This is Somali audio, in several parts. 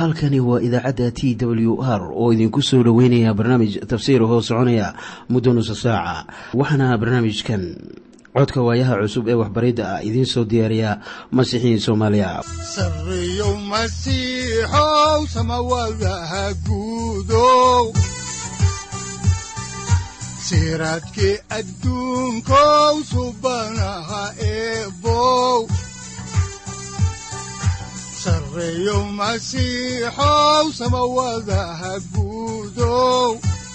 halkani waa idaacadda t w r oo idinku soo dhoweynaya barnaamij tafsiir hoo soconaya muddo nusa saaca waxaana barnaamijkan codka waayaha cusub ee waxbaridda ah idiin soo diyaariya masiixiin soomaaliya sareyow masiixow samawadaha guudow siraadkii adduunkow subanaha eebow sareyow masiixow samawadaha guudow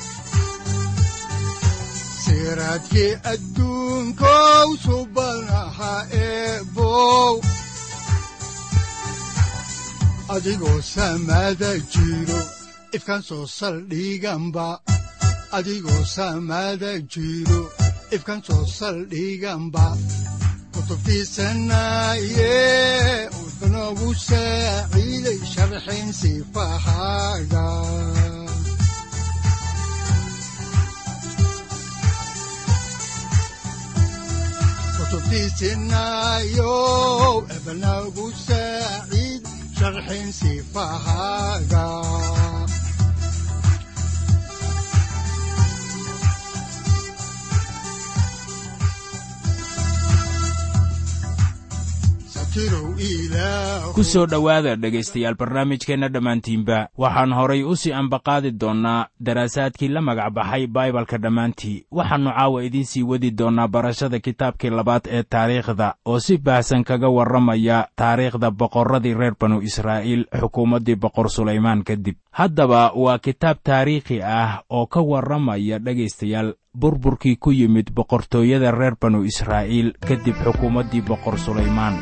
siraadkii adduunkow subanaha eebow adigoo samada jiro ifkaan soo saldhiganba adigoo samada jiro ifkaan soo saldhiganba kutubtiisanaye udanogu saaciiday sharxin sifahaaga kutubtiisinayo ebanagu saaciid sharxin sifahaaga ku soo dhowaada dhegaystayaal barnaamijkeenna dhammaantiinba waxaan horay u sii ambaqaadi doonnaa daraasaadkii la magac baxay baibalka dhammaantii waxaannu caawa idiin sii wadi doonnaa barashada kitaabkii labaad ee taariikhda oo si baahsan kaga warramaya taariikhda boqorradii reer banu israa'iil xukuumaddii boqor sulaymaan kadib haddaba waa kitaab taariikhi ah oo ka warramaya dhegaystayaal burburkii ku yimid boqortooyada reer banu israa'iil kadib xukuumaddii boqor sulaymaan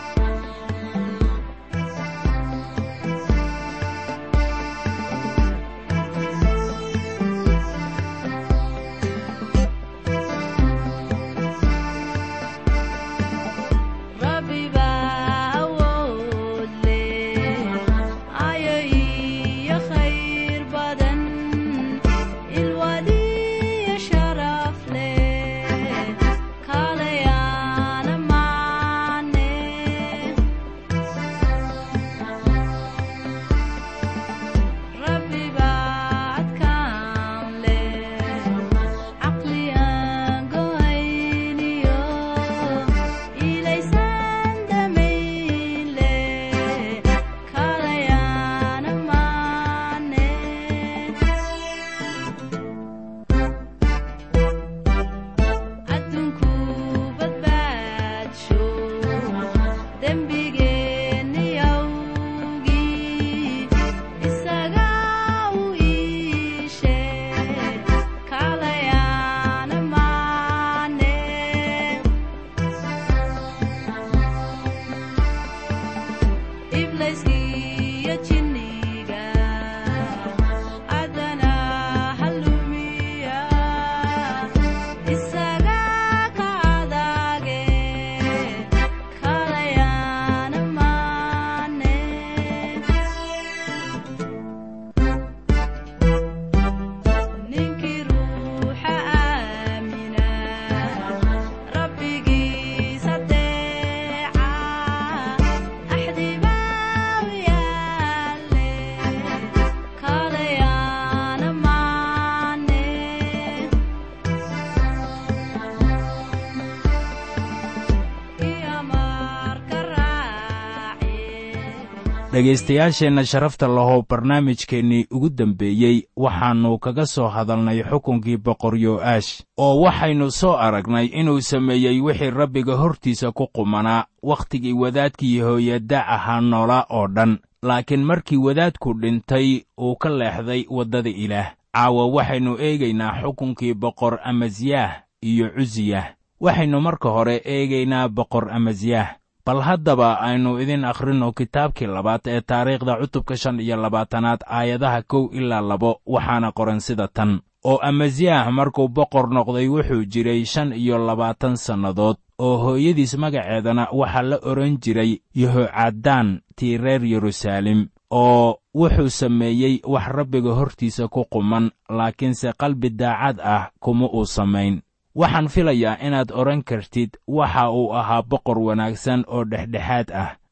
dhegaystayaasheenna sharafta lahow barnaamijkeennii ugu dembeeyey waxaannu kaga soo hadalnay xukunkii boqor yo'aash oo waxaynu soo aragnay inuu sameeyey wixii rabbiga hortiisa ku qumanaa wakhtigii wadaadkii hooyadda ahaa noola oo dhan laakiin markii wadaadku dhintay uu ka leexday waddada ilaah caawa waxaynu eegaynaa xukunkii boqor amasyah iyo cusiyah waxaynu marka hore eegaynaa boqor amasyah bal haddaba aynu idin akhrinno kitaabkii labaad ee taariikhda cutubka shan iyo labaatanaad aayadaha kow ilaa labo waxaana qoran sida tan oo amasyah markuu boqor noqday wuxuu jiray shan iyo labaatan sannadood oo hooyadiis magaceedana waxaa la odhan jiray yehocaddaan tii reer yeruusaalem oo wuxuu sameeyey wax rabbiga hortiisa ku quman laakiinse qalbi daacad ah kuma uu samayn waxaan filayaa inaad odhan kartid waxa uu ahaa boqor wanaagsan oo dhexdhexaad ah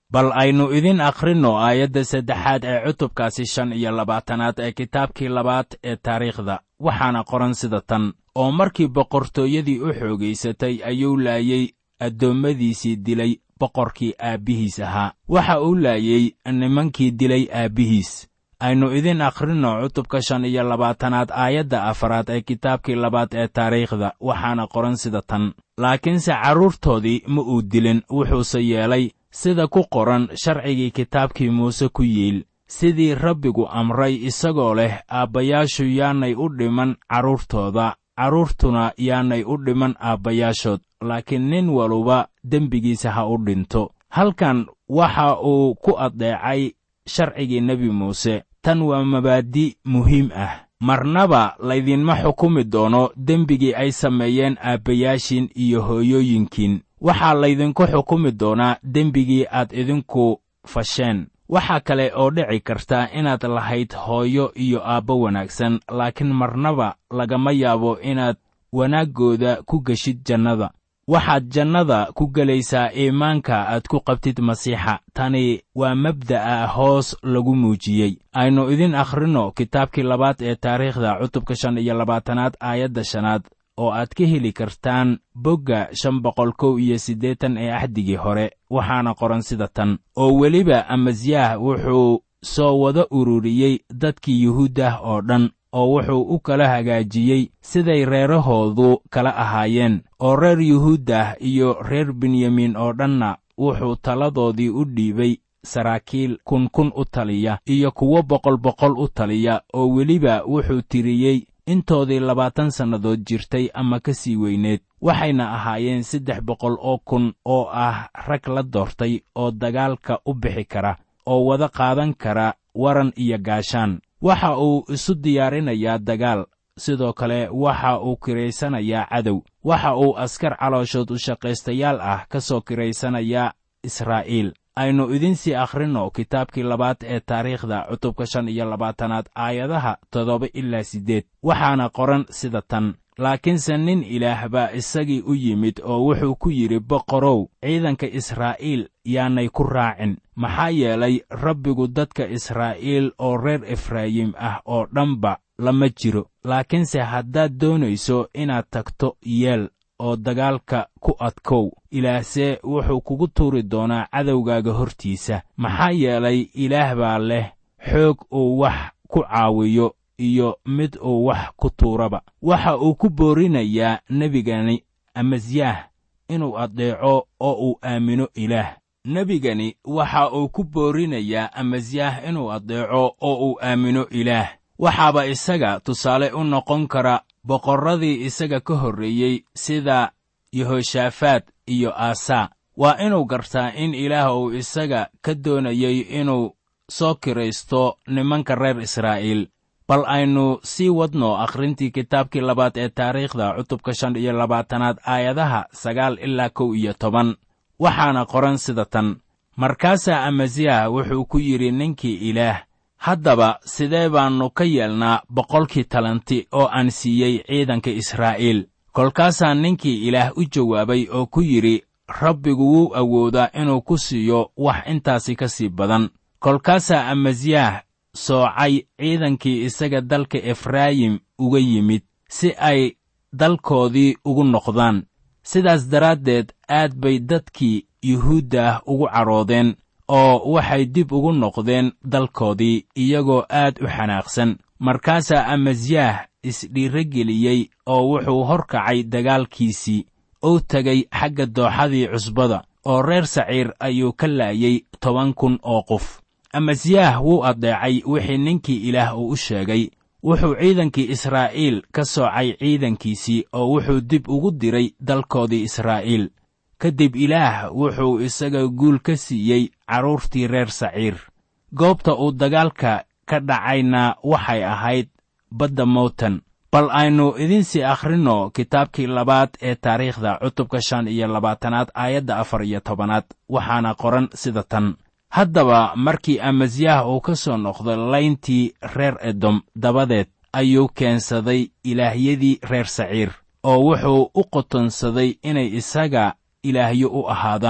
bal aynu idin akhrinno aayadda saddexaad ee cutubkaasi shan iyo labaatanaad ee kitaabkii labaad ee taariikhda waxaana qoran sida tan oo markii boqortooyadii u xoogaysatay ayuu laayey addoommadiisii dilay boqorkii aabbihiis ahaa waxa uu laayey nimankii dilay aabbihiis aynu idin akhrinno cutubka shan iyo labaatanaad aayadda afaraad ee kitaabkii labaad ee taariikhda waxaana qoran sida tan laakiinse carruurtoodii ma uu dilin wuxuuse yeelay sida ku qoran sharcigii kitaabkii muuse ku yiil sidii rabbigu amray isagoo leh aabbayaashu yaanay u dhiman carruurtooda carruurtuna yaanay u dhiman aabbayaashood laakiin nin waluba dembigiisa ha u dhinto halkan waxa uu ku addeecay sharcigii nebi muuse tan waa mabaadi' muhiim ah marnaba laydinma xukumi doono dembigii ay sameeyeen aabbayaashiin iyo hooyooyinkiin waxaa laydinku xukumi doonaa dembigii aad idinku fasheen waxaa kale oo dhici karta inaad lahayd hooyo iyo aabbo wanaagsan laakiin marnaba lagama yaabo inaad wanaaggooda ku geshid jannada waxaad jannada ku gelaysaa iimaanka aad ku qabtid masiixa tani waa mabda'a hoos lagu muujiyey aynu idin akhrinno kitaabkii labaad ee taariikhda cutubka shan iyo labaatanaad aayadda shanaad oo aad ka heli kartaan bogga shan boqol kow iyo siddeetan ee axdigii hore waxaana qoran sida tan oo weliba amasyaah wuxuu soo wada ururiyey dadkii yuhuuddah oo dhan oo wuxuu u kala hagaajiyey siday reerahoodu kala ahaayeen oo reer yuhuuddah iyo reer benyamiin oo dhanna wuxuu taladoodii u dhiibay saraakiil kun kun u taliya iyo kuwo boqol boqol u taliya oo weliba wuxuu tiriyey intoodii labaatan sannadood jirtay ama ka sii weyneed waxayna ahaayeen saddex boqol oo kun oo ah rag la doortay oo dagaalka u bixi kara oo wada qaadan kara waran iyo gaashaan waxa uu isu diyaarinayaa dagaal sidoo kale waxa uu kiraysanayaa cadow waxa uu askar calooshood u shaqaystayaal ah ka soo kiraysanayaa israa'iil aynu idinsii akhrinno kitaabkii labaad ee taariikhda cutubka shan iyo labaatanaad aayadaha toddoba ilaa siddeed waxaana qoran sida tan laakiinse nin ilaah baa isagii u yimid oo wuxuu ku yidhi boqorow ciidanka israa'iil yaanay ku raacin maxaa yeelay rabbigu dadka israa'iil oo reer efraayim ah oo dhanba lama jiro laakiinse haddaad doonayso inaad tagto yeel oo dagaalka ku adkow ilaahse wuxuu kugu tuuri doonaa cadowgaaga hortiisa maxaa yeelay ilaah baa leh xoog uu wax ku caawiyo iyo mid uu wax ku tuuraba waxa uu ku boorinayaa nebigani amasyaah inuu addeeco oo uu aamino ilaah nebigani waxa uu ku boorinayaa amasyaah inuu addeeco oo uu aamino ilaah waxaaba isaga tusaale u noqon kara boqorradii isaga ka horreeyey sida yehoshaafaat iyo aasaa waa inuu gartaa in ilaah uu isaga ka doonayey inuu soo kiraysto nimanka reer israa'iil bal aynu sii wadno akhrintii kitaabkii labaad ee taariikhda cutubka shan iyo labaatanaad aayadaha sagaal ilaa kow iyo toban waxaana qoran sida tan markaasaa amasiyaah wuxuu ku yidhi ninkii ilaah haddaba sidee baannu ka yeelnaa boqolkii talanti oo aan siiyey ciidanka israa'iil kolkaasaa ninkii ilaah u jawaabay oo ku yidhi rabbigu wuu awoodaa inuu ku siiyo wax intaasi ka sii badan kolkaasaa amasiyaah soocay ciidankii isaga dalka efraayim uga yimid si ay dalkoodii ugu noqdaan sidaas daraaddeed aad bay dadkii yuhuudda ah ugu cadhoodeen oo waxay dib ugu noqdeen dalkoodii iyagoo aad u xanaaqsan markaasaa amasyaah isdhiirageliyey oo wuxuu hor kacay dagaalkiisii uu tegay xagga dooxadii cusbada oo reer saciir ayuu ka laayey toban kun oo qof amasyaah wuu addeecay wixii ninkii ilaah uu u sheegay wuxuu ciidankii israa'iil ka soocay ciidankiisii oo wuxuu dib ugu diray dalkoodii israa'iil kadib ilaah wuxuu isaga guul ka siiyey carruurtii reer saciir goobta uu dagaalka ka dhacayna waxay ahayd badda mowtan bal aynu idinsii akhrinno kitaabkii labaad ee taariikhda cutubka shan iyo labaatanaad aayadda afar iyo tobanaad waxaana qoran sida tan haddaba markii amasyaah uu ka soo noqday layntii reer edom dabadeed ayuu keensaday ilaahyadii reer saciir oo wuxuu u qotonsaday inay isaga ilaahyo u ahaadaan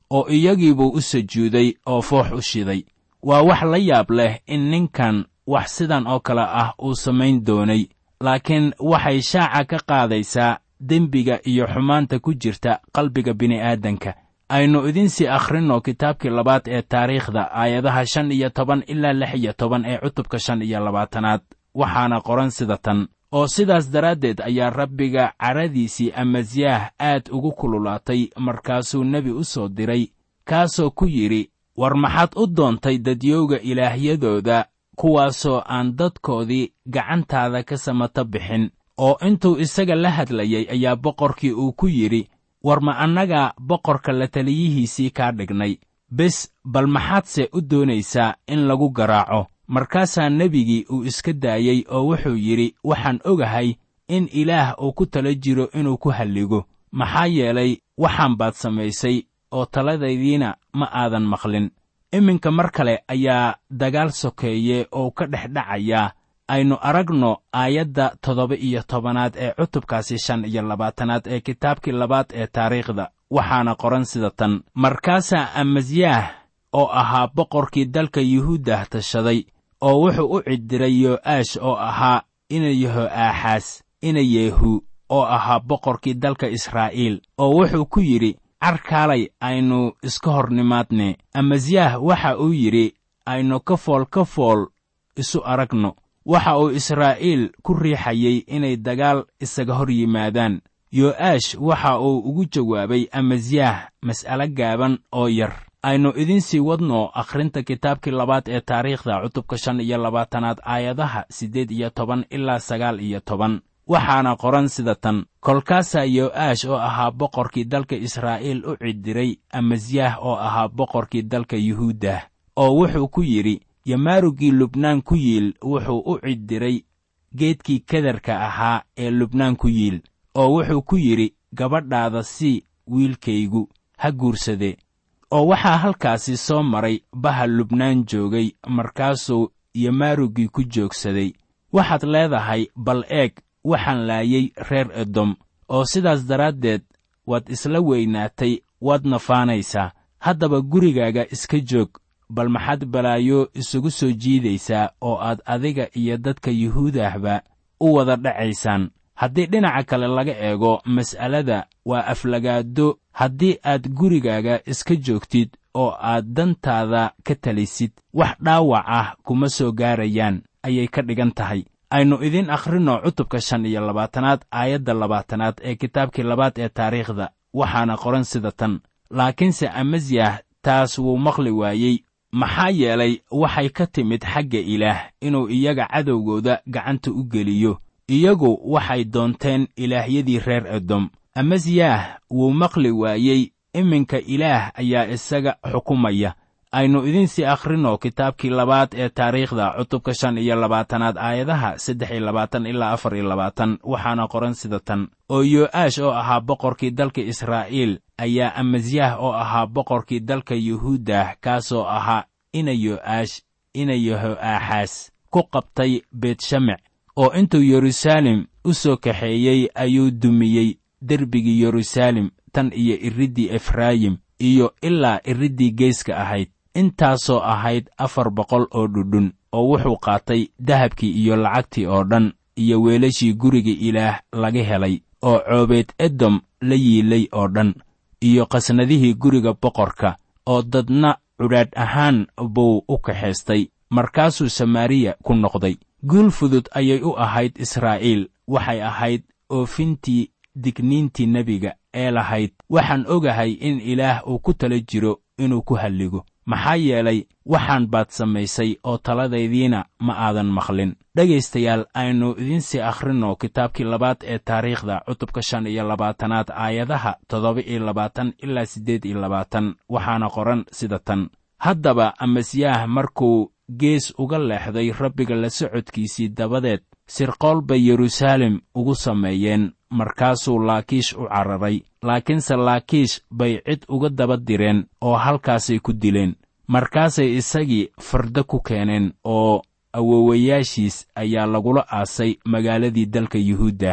oo iyagiibuu u sujuuday oo foox u shiday waa wax la yaab leh in ninkan wax sidan oo kale ah uu samayn doonay laakiin waxay shaaca ka qaadaysaa dembiga iyo xumaanta ku jirta qalbiga bini'aadanka aynu idinsii akhrinno kitaabkii labaad ee taariikhda aayadaha shan iyo toban ilaa lix iyo toban ee cutubka shan iyo labaatanaad waxaana qoran sida tan oo sidaas daraaddeed ayaa rabbiga caradiisii amasiyaah aad ugu kululaatay markaasuu nebi u soo diray kaasoo ku yidhi war maxaad u doontay dadyowga ilaahyadooda kuwaasoo aan dadkoodii gacantaada ka samata bixin oo intuu isaga la hadlayay ayaa boqorkii uu ku yidhi war ma annagaa boqorka la taliyihiisii kaa dhignay bes bal maxaadse u doonaysaa in lagu garaaco markaasaa nebigii uu iska daayey oo wuxuu yidhi waxaan ogahay in ilaah uu ku tala jiro inuu ku halligo maxaa yeelay waxaan baad samaysay oo taladaydiina ma aadan maqlin iminka mar kale ayaa dagaal sokeeye oo ka dhex dhacayaa aynu aragno aayadda toddoba iyo tobanaad ee cutubkaasi shan iyo labaatanaad ee kitaabkii labaad ee taariikhda waxaana qoran sida tan markaasaa amasyaah oo ahaa boqorkii dalka yuhuuddah tashaday oo wuxuu u ciddiray yo'aash oo ahaa ina yeho'aaxaas ina yeehu oo ahaa boqorkii dalka israa'iil oo wuxuu ku yidhi carkaalay aynu iska hor nimaadne amasyaah waxa uu yidhi aynu ka fool ka fool isu aragno waxa uu israa'iil ku riixayey inay dagaal isaga hor yimaadaan yo'aash waxa uu ugu jawaabay amasyaah mas'alo gaaban oo yar aynu idinsii wadno akhrinta kitaabkii labaad ee taariikhda cutubka shan iyo labaatanaad aayadaha siddeed iyo toban ilaa sagaal iyo toban waxaana qoran sida tan kolkaasaa yo'aash oo ahaa boqorkii dalka israa'iil u ciddiray amasyaah oo ahaa boqorkii dalka yuhuuddah oo wuxuu ku yidhi yamaarugii lubnaan ku yiil wuxuu u ciddiray geedkii kadarka ahaa ee lubnaan ku yiil oo wuxuu ku yidhi gabadhaada sii wiilkaygu ha guursade oo waxaa halkaasi soo maray baha lubnaan joogay markaasuu yamaarugii ku joogsaday waxaad leedahay bal eeg waxaan laayay reer edom oo sidaas daraaddeed waad isla weynaatay waadna faanaysaa haddaba gurigaaga iska joog bal maxaad balaayo isugu soo jiidaysaa oo aad adiga iyo dadka yuhuudahba u wada dhacaysaan haddii dhinaca kale laga eego mas'alada waa aflagaado haddii aad gurigaaga iska joogtid oo aad dantaada ka talisid wax dhaawac ah kuma soo gaarayaan ayay ka dhigan tahay aynu idiin akhrinno cutubka shan iyo labaatanaad aayadda labaatanaad ee kitaabkii labaad ee taariikhda waxaana qoran sida tan laakiinse amasyah taas wuu maqli waayey maxaa yeelay waxay ka timid xagga ilaah inuu iyaga cadowgooda gacanta u geliyo iyagu waxay doonteen ilaahyadii reer edom amasyah wuu maqli waayey iminka ilaah ayaa isaga xukumaya aynu idinsii akhrinno kitaabkii labaad ee taariikhda cutubka shan iyo labaatanaad aayadaha saddex iyo labaatan ilaa afar iyo labaatan waxaana qoran sida tan oo yo'aash oo ahaa boqorkii dalka israa'iil ayaa amasyah oo ahaa boqorkii dalka yuhuuddah kaasoo ahaa ina yo'aash ina yeho'aaxaas ku qabtay beetshamec oo intuu yeruusaalem u soo kaxeeyey ayuu dumiyey derbigii yeruusaalem tan iyo iriddii efraayim iyo ilaa iriddii geeska ahayd intaasoo ahayd afar boqol oo dhudhun oo wuxuu qaatay dahabkii iyo lacagtii oo dhan iyo weelashii guriga ilaah laga helay oo coobeed edom la yiilay oo dhan iyo qasnadihii guriga boqorka oo dadna cudhaadh ahaan buu u kaxaystay markaasuu samaariya ku noqday guul fudud ayay u ahayd israa'iil waxay ahayd oofintii digniintii nebiga ee lahayd waxaan ogahay in ilaah uu ku tala jiro inuu ku halligo maxaa yeelay waxaan baad samaysay oo taladaydiina ma aadan maqlin dhegaystayaal aynu idinsii akhrinno kitaabkii labaad ee taariikhda cutubka shan iyo labaatanaad aayadaha toddoba iyo labaatan ilaa siddeed iyo labaatan waxaana qoran sida tan haddaba amasyaah markuu gees uga leexday rabbiga la socodkiisii dabadeed sirqool bay yeruusaalem ugu sameeyeen markaasuu laakiish u cararay laakiinse laakiish bay cid uga daba direen oo halkaasay ku dileen markaasay isagii fardo ku keeneen oo awowayaashiis ayaa lagula aasay magaaladii dalka yuhuuddah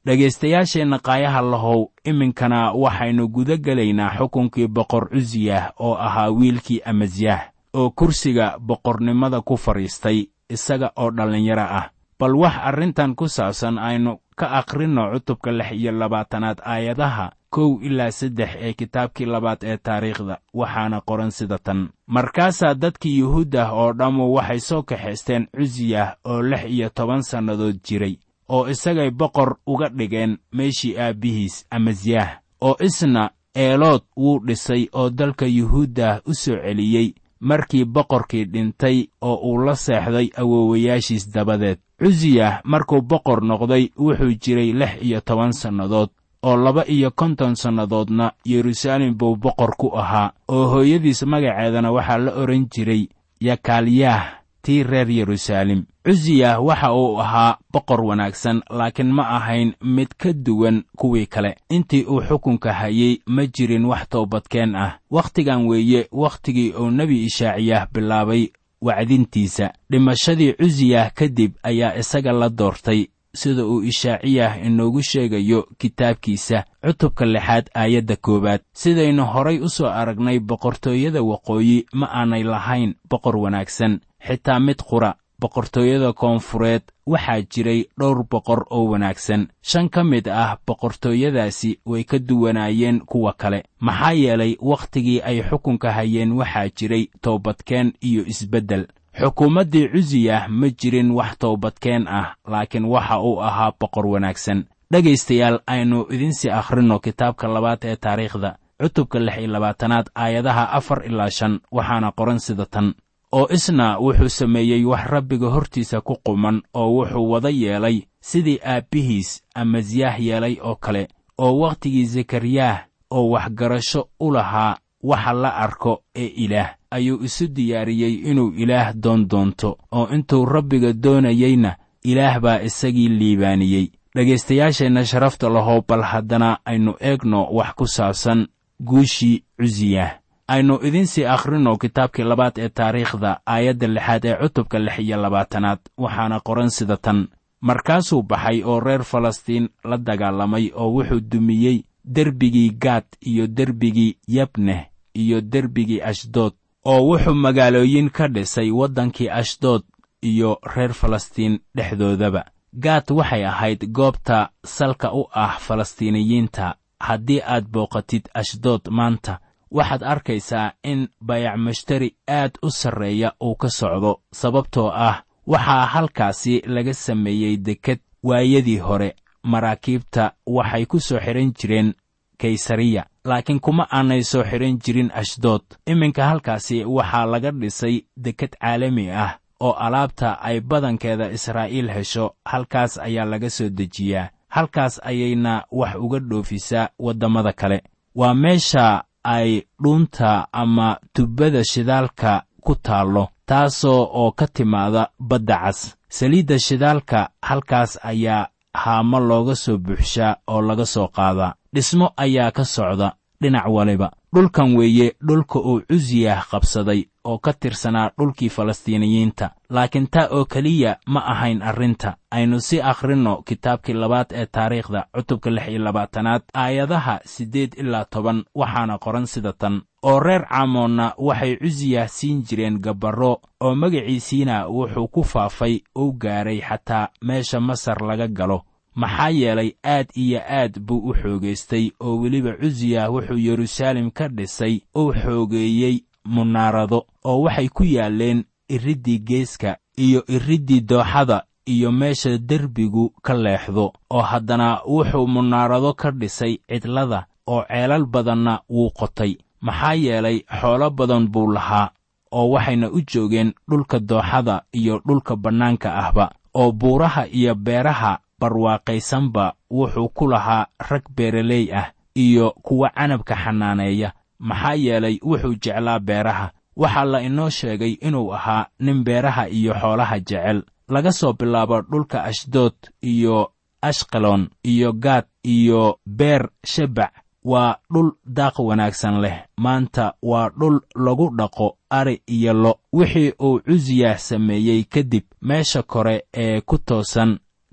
dhegaystayaasheenna qaayaha lahow iminkana waxaynu guda gelaynaa xukunkii boqor cusiyah oo ahaa wiilkii amasyah oo kursiga boqornimada ku fadhiistay isaga oo dhallinyaro ah bal wax arrintan ku saabsan aynu ka akhrinno cutubka lix iyo labaatanaad aayadaha kow ilaa saddex ee kitaabkii labaad ee taariikhda waxaana qoran sida tan markaasaa dadkii yuhuud ah oo dhammu waxay soo kaxaysteen cusiyah oo lix iyo toban sannadood jiray oo isagay boqor uga dhigeen meeshii aabbihiis amasyah oo isna eelood wuu dhisay oo dalka yuhuuddah u soo celiyey markii boqorkii dhintay oo uu la seexday awoowayaashiis dabadeed cusiyah markuu boqor noqday wuxuu jiray lix iyo toban sannadood oo laba iyo konton sannadoodna yeruusaalem buu boqor ku ahaa oo hooyadiis magaceedana waxaa la odhan jiray yakaalyaah tii reer yeruusaalem cusiyah waxa uu ahaa boqor wanaagsan laakiin ma ahayn mid ka duwan kuwii kale intii uu xukunka hayey ma jirin wax toobadkeen ah wakhtigan weeye wakhtigii uu nebi ishaaciyah bilaabay wacdintiisa dhimashadii cusiyah kadib ayaa isaga la doortay sida uu ishaaciyah inoogu sheegayo kitaabkiisa cutubka lixaad aayadda koowaad sidaynu horay u soo aragnay boqortooyada waqooyi ma aanay lahayn boqor wanaagsan xitaa mid qura boqortooyada koonfureed waxaa jiray dhowr boqor oo wanaagsan shan ka mid ah boqortooyadaasi way ka duwanaayeen kuwa kale maxaa yeelay wakhtigii ay xukunka hayeen waxaa jiray toobadkeen iyo isbeddel xukuumaddii cusiyah ma jirin wax toobadkeen ah laakiin waxa uu ahaa boqor wanaagsan dhegaystayaal aynu idinsii akhrinno kitaabka labaad ee taariikhda cutubka lix iyo labaatanaad aayadaha afar ilaa shan waxaana qoran sida tan oo isna wuxuu sameeyey wax rabbiga hortiisa ku quman oo wuxuu wada yeelay sidii aabbihiis amasyah yeelay oo kale oo wakhtigii zekariyah oo waxgarasho u lahaa waxa la arko ee ilaah ayuu isu diyaariyey inuu ilaah doon doonto oo intuu rabbiga doonayeyna ilaah baa isagii liibaaniyey dhegaystayaasheenna sharafta lahow bal haddana aynu eegno wax ku saabsan guushii cusiyah aynu idinsii akhrinno kitaabkii labaad ee taariikhda aayadda lixaad ee cutubka lix iyo labaatanaad waxaana qoran sida tan markaasuu baxay oo reer falastiin la dagaalamay oo wuxuu dumiyey derbigii gaad iyo derbigii yabneh iyo derbigii ashdood oo wuxuu magaalooyin ka dhisay waddankii ashdood iyo reer falastiin dhexdoodaba gaad waxay ahayd goobta salka u ah falastiiniyiinta haddii aad booqatid ashdood maanta waxaad arkaysaa in bayac mushtari aad u sarreeya uu ka socdo sababtoo ah waxaa halkaasi laga sameeyey deked waayadii hore maraakiibta waxay ku soo xidhan jireen kaysariya laakiin kuma aanay soo xidhan jirin ashdood iminka halkaasi waxaa laga dhisay deked caalami ah oo alaabta ay badankeeda israa'iil hesho halkaas ayaa laga soo dejiyaa halkaas ayayna wax uga dhoofisaa waddamada kale waa meesha ay dhuunta ama tubbada shidaalka ku taallo taasoo oo ka timaada badda cas saliidda shidaalka halkaas ayaa haamo looga soo buuxshaa oo laga soo qaadaa dhismo ayaa ka socda dhinac waliba dhulkan weeye dhulka uu cusiyah qabsaday oo ka tirsanaa dhulkii falastiiniyiinta laakiin taa oo keliya ma ahayn arrinta aynu sii akhrinno kitaabkii labaad ee taariikhda cutubka lix iyo labaatanaad aayadaha siddeed ilaa toban waxaana qoran sida tan oo reer caamoonna waxay cusiyah siin jireen gabarro oo magaciisiina wuxuu ku faafay uu gaaray xataa meesha masar laga galo maxaa yeelay aad iyo aad buu u xoogaystay oo weliba cusiyah wuxuu yeruusaalem ka dhisay uu xoogeeyey munaarado oo waxay ku yaalleen iriddii geeska iyo iriddii dooxada iyo meesha derbigu ka leexdo oo haddana wuxuu munaarado ka dhisay cidlada oo ceelal badanna wuu qotay maxaa yeelay xoolo badan buu lahaa oo waxayna u joogeen dhulka dooxada iyo dhulka bannaanka ahba oo buuraha iyo beeraha barwaaqaysanba wuxuu ku lahaa rag beeraley ah iyo kuwa canabka xanaaneeya maxaa yeelay wuxuu jeclaa beeraha waxaa la inoo sheegay inuu ahaa nin beeraha iyo xoolaha jecel laga soo bilaabo dhulka ashdood iyo ashqalon iyo gaad iyo beer shebac waa dhul daaq wanaagsan leh maanta waa dhul lagu dhaqo ari iyo lo wixii uu cusiyah sameeyey kadib meesha kore ee ku toosan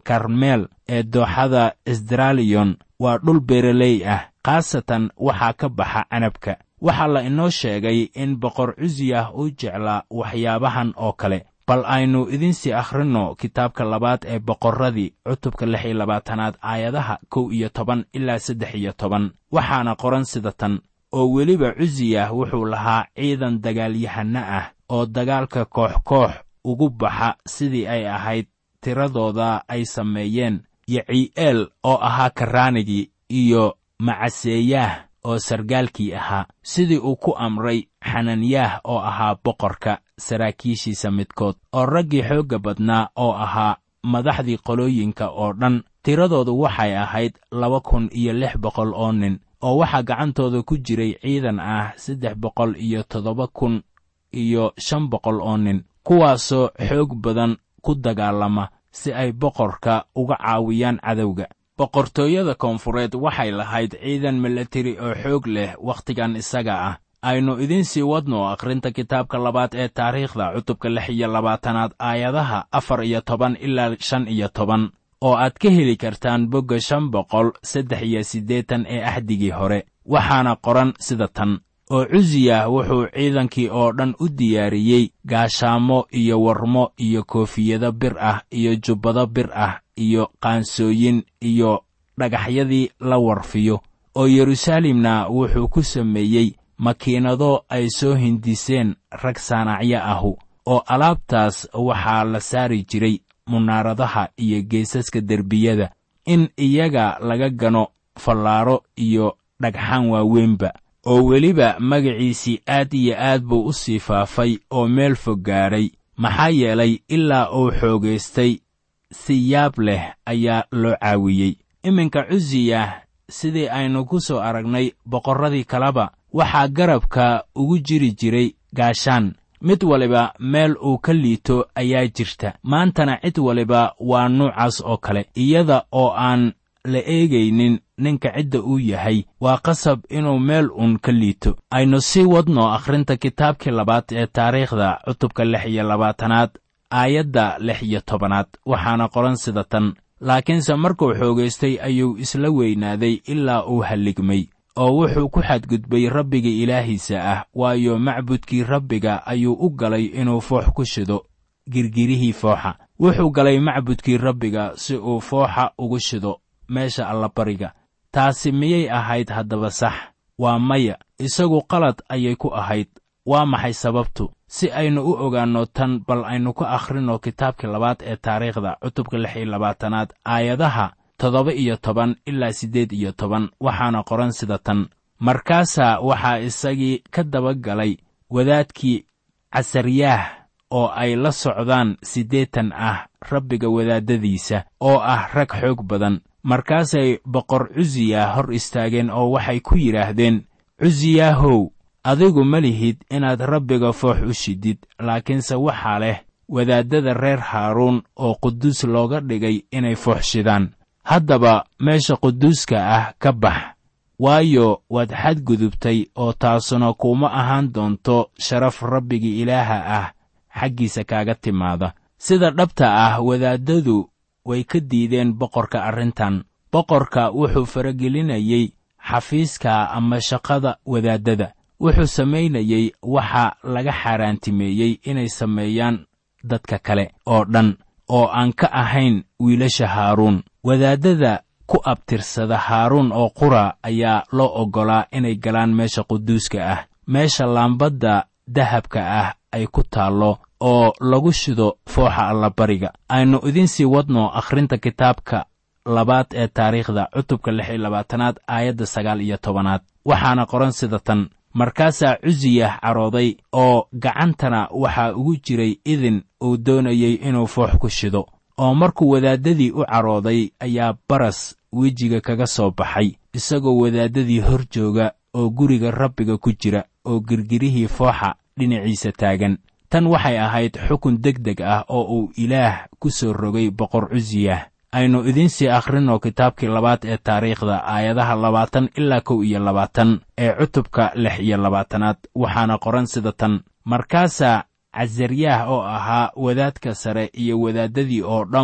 karmeel ee dooxada isdraaliyon waa dhul beeraley ah khaasatan waxaa ka baxa canabka waxaa la inoo sheegay in boqor cusiyah uu jeclaa waxyaabahan oo kale bal aynu idinsii akhrinno kitaabka labaad ee boqorradii cutubka lix iyo labaatanaad aayadaha kow iyo toban ilaa saddex iyo toban waxaana qoran sida tan oo weliba cusiyah wuxuu lahaa ciidan dagaalyahanno ah oo dagaalka koox koox ugu baxa sidii ay ahayd tiradooda ay sameeyeen yeci'eel oo ahaa karraanigii iyo macaseeyaah oo sargaalkii ahaa sidii uu ku amray xananyaah oo ahaa boqorka saraakiishiisa midkood oo raggii xoogga badnaa oo ahaa madaxdii qolooyinka oo dhan tiradoodu waxay ahayd laba kun iyo lix boqol oo nin oo waxaa gacantooda ku jiray ciidan ah saddex boqol iyo toddoba kun iyo shan boqol oo nin kuwaasoo xoog badan ku dagaalama si ay boqorka uga caawiyaan cadowga boqortooyada koonfureed waxay lahayd ciidan milatari oo xoog leh wakhtigan isaga ah aynu idinsii wadno akhrinta kitaabka labaad ee taariikhda cutubka lix iyo labaatanaad aayadaha afar iyo toban ilaa shan iyo toban oo aad ka heli kartaan bogga shan boqol saddex iyo siddeetan ee axdigii hore waxaana qoran sida tan oo cusiyah wuxuu ciidankii oo dhan u diyaariyey gaashaamo iyo warmo iyo koofiyado bir ah iyo jubbado bir ah iyo qaansooyin iyo dhagaxyadii la warfiyo oo yeruusaalemna wuxuu ku sameeyey makiinado ay soo hindiseen rag saanacyo ahu oo alaabtaas waxaa la saari jiray munaaradaha iyo geesaska derbiyada in iyaga laga gano fallaaro iyo dhagxaan waaweynba oo weliba magaciisii aad iyo aad buu u sii faafay oo meel fog gaadhay maxaa yeelay ilaa uu xoogaystay si yaab leh ayaa loo caawiyey iminka cusiyah sidii aynu ku soo aragnay boqorradii kaleba waxaa garabka ugu jiri jiray gaashaan mid waliba meel uu ka liito ayaa jirta maantana cid waliba waa nuucaas oo kale iyada oo aan la eegaynin ninka cidda uu yahay waa qasab inuu meel uun ka liito aynu sii wadno akhrinta kitaabkii labaad ee taariikhda cutubka lix iyo labaatanaad aayadda lix iyo tobanaad waxaana qoran sida tan laakiinse markuu xoogaystay ayuu isla weynaaday ilaa uu halligmay oo wuxuu ku xadgudbay rabbiga ilaahiisa ah waayo macbudkii rabbiga ayuu u galay inuu foox ku shido girgirihii fooxa wuxuu galay macbudkii rabbiga si uu fooxa ugu shido meesha allabariga taasi miyay ahayd haddaba sax waa maya isagu qalad ayay ku ahayd waa maxay sababtu si aynu u ogaanno tan bal aynu ku akhrinno kitaabkii labaad ee taariikhda cutubka lix iyo labaatanaad aayadaha toddoba iyo toban ilaa siddeed iyo toban waxaana qoran sida tan markaasaa waxaa isagii ka daba galay wadaadkii casaryaah oo ay la socdaan siddeetan ah rabbiga wadaaddadiisa oo ah rag xoog badan markaasay boqor cusiya hor istaageen oo waxay ku yidhaahdeen cusiyaahow adigu ma lihid inaad rabbiga foox u shidid laakiinse waxaa leh wadaaddada reer haaruun oo quduus looga dhigay inay foox shidaan haddaba meesha quduuska ah ka bax waayo waad xadgudubtay oo taasuna kuma ahaan doonto sharaf rabbiga ilaaha ah xaggiisa kaaga timaada sida dhabta ah wadaaddadu way ka diideen boqorka arrintan boqorka wuxuu faragelinayey xafiiska ama shaqada wadaaddada wuxuu samaynayey waxa laga xaaraantimeeyey inay sameeyaan dadka kale oo dhan oo aan ka ahayn wiilasha haaruun wadaaddada ku abtirsada haaruun oo qura ayaa loo oggolaa inay galaan meesha quduuska ah meesha laambadda dahabka ah ay ku taallo oo lagu shido fooxa allabariga aynu idinsii wadno akhrinta kitaabka labaad ee taariikhda cutubka lix iyo labaatanaad aayadda sagaal iyo tobanaad waxaana qoran sida tan markaasaa cusiyah carooday oo gacantana waxaa ugu jiray idin uu doonayey inuu foox ku shido oo markuu wadaaddadii u carooday ayaa baras wejiga kaga soo baxay isagoo wadaaddadii hor jooga oo guriga rabbiga ku jira oo girgirihii fooxa dhinaciisa taagan tan waxay ahayd xukun deg deg ah oo uu ilaah ku soo rogay boqor cusiyah aynu idiinsii akhrinno kitaabkii labaad ee taariikhda aayadaha labaatan ilaa kow iyo labaatan ee cutubka lix iyo labaatanaad waxaana qoran sida tan markaasaa casaryaah oo ahaa wadaadka sare iyo wadaaddadii oo dhammu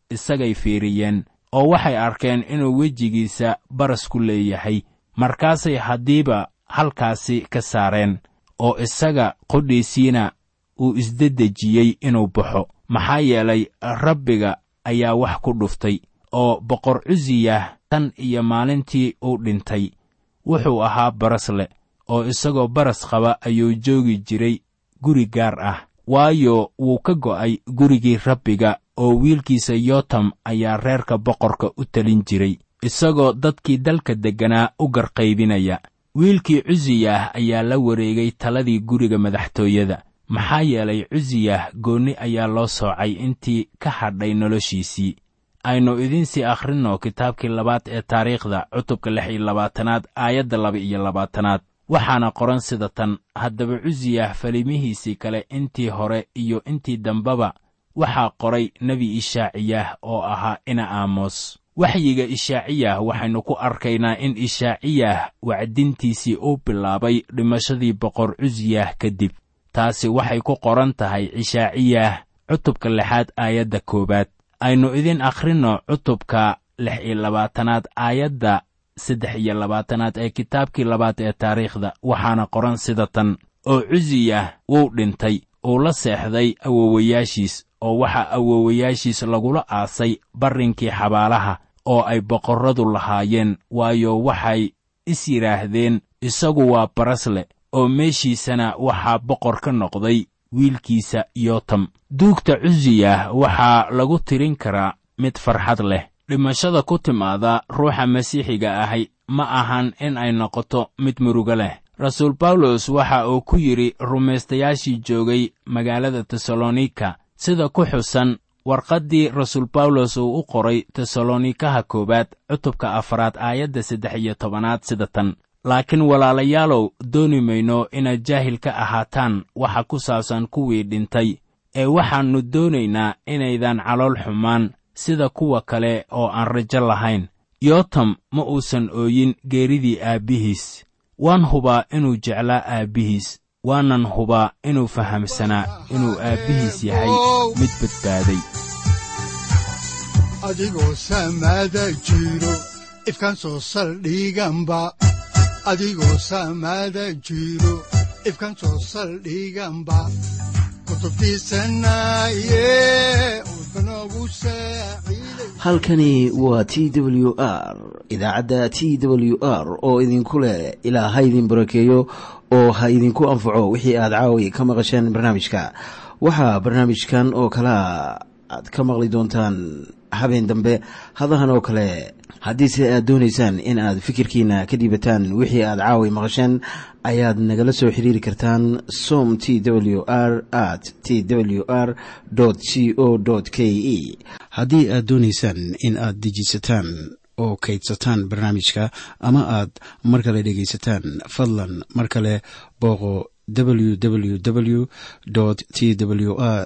isagay fiiriyeen oo waxay arkeen inuu wejigiisa baras ku leeyahay markaasay haddiiba halkaasi ka saareen oo isaga qodhiisiina uu isdedejiyey inuu baxo maxaa yeelay rabbiga ayaa wax ku dhuftay oo boqor cusiyah tan iyo maalintii uu dhintay wuxuu ahaa baras leh oo isagoo baras qaba ayuu joogi jiray guri gaar ah waayo wuu ka go'ay gurigii rabbiga oo wiilkiisa yotam ayaa reerka boqorka u telin jiray isagoo dadkii dalka degganaa u garqaybinaya wiilkii cusiyah ayaa la wareegay taladii guriga madaxtooyada maxaa yeelay cusiyah goonni ayaa loo soocay intii ka hadhay noloshiisii aynu idiinsii akhrinno kitaabkii labaad ee taariikhda cutubka lix iyo labaatanaad aayadda laba iyo labaatanaad waxaana qoran sida tan haddaba cusiyah falimihiisii kale intii hore iyo intii dambeba waxaa qoray nebi ishaaciyah oo ahaa ina aamos waxyiga ishaaciyah waxaynu ku arkaynaa in ishaaciyah wacdintiisii uu bilaabay dhimashadii boqor cusiyah kadib taasi waxay ku qoran tahay ishaaciyah cutubka lixaad aayadda koowaad aynu idin akhrinno cutubka lix iyo labaatanaad aayadda saddex iyo labaatanaad ee kitaabkii labaad ee taariikhda waxaana qoran sida tan oo cusiyah wuu dhintay uu la seexday awowayaashiis oo waxaa awowayaashiis lagula aasay barrinkii xabaalaha oo ay boqorradu lahaayeen waayo waxay is yidhaahdeen isagu waa barasle oo meeshiisana waxaa boqor ka noqday wiilkiisa yotam duugta cusiyah waxaa lagu tirin karaa mid farxad leh dhimashada ku timaada ruuxa masiixiga ahi ma ahan in ay noqoto mid murugo leh rasuul bawlos waxa uu ku yidhi rumaystayaashii joogay magaalada tesalonika sida ku xusan warqaddii rasuul bawlos uu u qoray tesalonikaha koowaad cutubka afaraad aayadda saddex iyo tobanaad sida tan laakiin walaalayaalow dooni mayno inaad jaahil ka ahaataan waxa ku saabsan kuwii dhintay ee waxaannu doonaynaa inaydan calool xumaan sida kuwa kale oo aan rajo lahayn yotam ma uusan ooyin geeridii aabbihiis waan hubaa inuu jeclaa aabbihiis waanan hubaa inuu fahamsanaa inuu aabbihiis yahay mid badbaaday adigoo samaada jiro ifkaan soo saldhiganba adigoo samaada jiro ifkaan soo saldhiganba halkani waa t w r idaacadda t w r oo idinku leh ilaa ha idin barakeeyo oo ha idinku anfaco wixii aad caawi ka maqasheen barnaamijka waxaa barnaamijkan oo kalaa aad ka maqli doontaan habeen dambe hadahan oo kale haddiise aad doonaysaan in aad fikirkiina ka dhiibataan wixii aad caawi maqasheen ayaad nagala soo xiriiri kartaan som t w r at t w r c o k e haddii aad doonaysaan in aad dejiisataan oo kaydsataan barnaamijka ama aad mar kale dhegaysataan fadlan mar kale booqo www t w r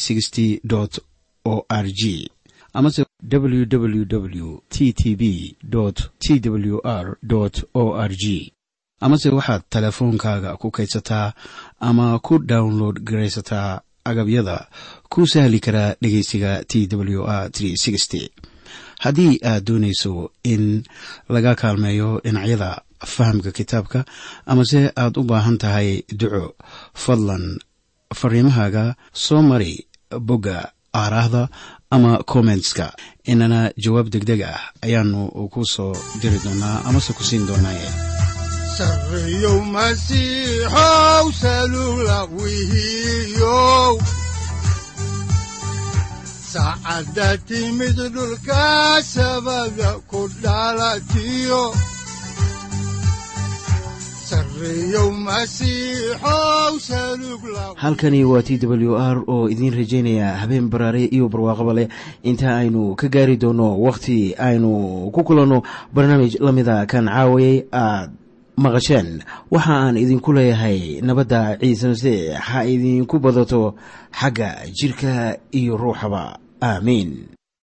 o r g amase www t t b t w r o r g amase waxaad teleefoonkaaga ku kaydsataa ama ku download garaysataa agabyada ku sahli karaa dhegeysiga t w r haddii aad doonayso in laga kaalmeeyo dhinacyada fahamka kitaabka amase aad u baahan tahay duco fadlan fariimahaaga soo mari bogga aaraahda ama kommentska inana jawaab degdeg ah ayaanu ku soo diri doonaa amase ku siin doonaaye sareyow masiixow salula wihiyow saacadda timid dhulka sabada ku dhalatiyo halkani waa t w r oo idiin rajaynaya habeen baraare iyo barwaaqaba leh inta aynu ka gaari doono wakhti aynu ku kulanno barnaamij la mida kan caawayay aad maqasheen waxa aan idinku leeyahay nabadda ciise masiix ha idinku badato xagga jidhka iyo ruuxaba aamiin